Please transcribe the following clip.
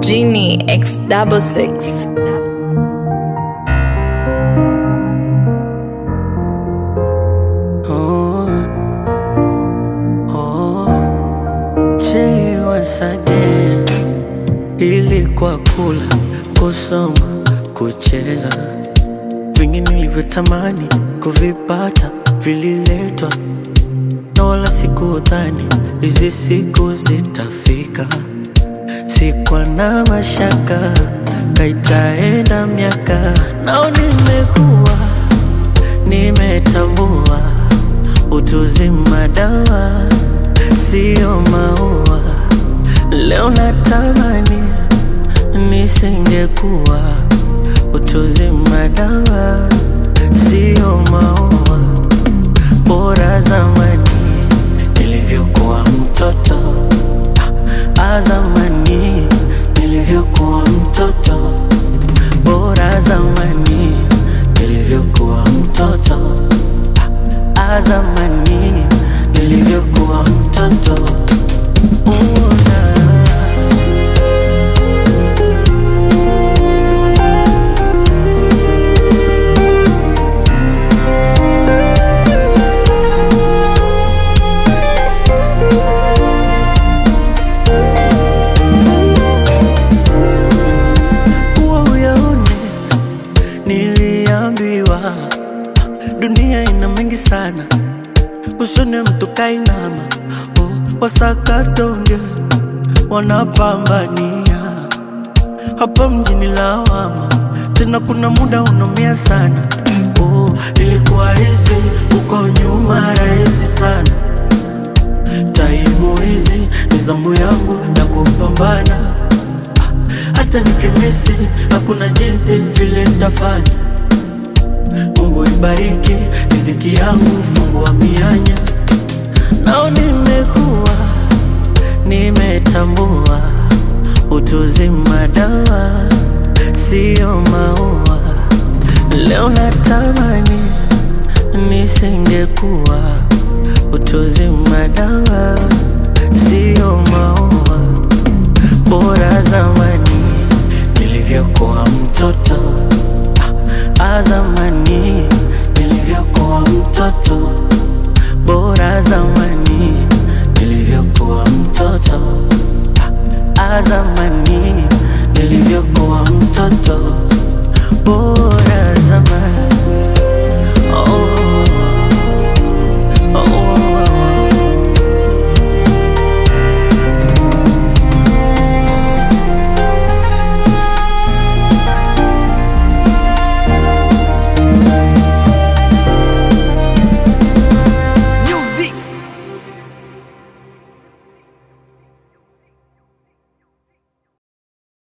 Genie X double six. Oh, oh, Jay once again. Ilikuwa kula, kusoma, kucheza, vingi nilivyotamani kuvipata vililetwa, na wala sikudhani hizi siku zitafika. Sikuwa na mashaka, kaitaenda miaka, nao nimekuwa nimetambua utuzima dawa sio maua. Leo natamani nisingekuwa utuzima dawa sio maua. Bora zamani nilivyokuwa mtoto, ah, zamani nilivyokuwa mtoto, bora zamani nilivyokuwa mtoto, ah, zamani nilivyokuwa mtoto. Una kuwa uyaone, niliambiwa dunia ina mengi sana, usione mtu kainama, oh, wasakatonge wanapambania hapa mjini lawama, tena kuna muda unaumia sana. Oh, ilikuwa hizi uko nyuma rahisi sana, taimu hizi ni zamu yangu na kupambana hata nikimisi hakuna jinsi vile nitafanya. Mungu ibariki riziki yangu, fungua mianya. Nao nimekuwa nimetambua utuzima dawa sio maua. Leo natamani nisingekuwa utuzima dawa